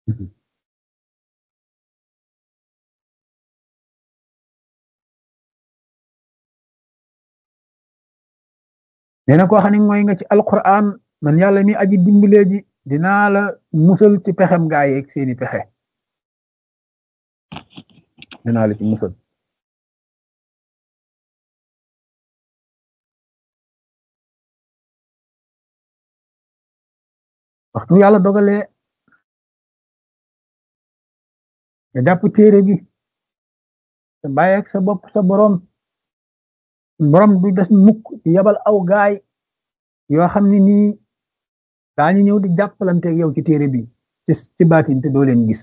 nee na koo xam ne mooy nga ci alquran man yàlla mi aji dimbalee ji dinaa la musal ci pexem gaa yeeg seeni pexe dinaa la ci musal waxtu yàlla dogalee nga jàpp téere bi te bàyyeeg sa bopp sa borom borom du des mukk di yabal aw gaay yoo xam ne nii daañu ñëw di jàppalante yow ci téere bi ci ci baatin te doo leen gis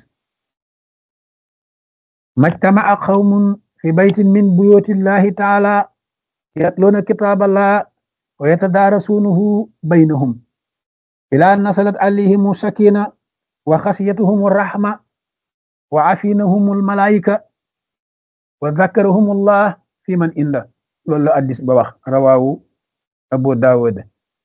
majtama'a qawmun fi baytin min buyutillahi taala yatluuna kitaaballah wa yatadaarasuunahu baynahum ilaa nasalat alayhimu sakina wa xasiyatuhum rahma wa afinahum almalaika wa dhakarahum allah fi man inda loolu la addis ba wax rawaawu abu daawud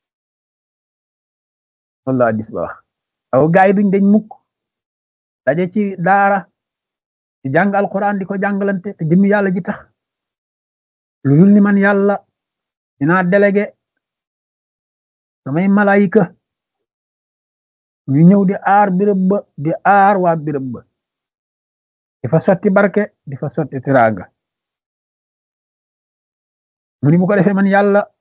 loolu la addis ba wax aw gaay duñ dañ mukk daje ci daara ci jàng alquran di ko jàngalante te jëmmi yàlla ji tax lu dul ni man yàlla dinaa délégué samay malaayika ñu ñëw di aar birëb ba di aar waa birëb ba di fa sotti barke di fa sotti tiraanga mu ni bu ko defee man yàlla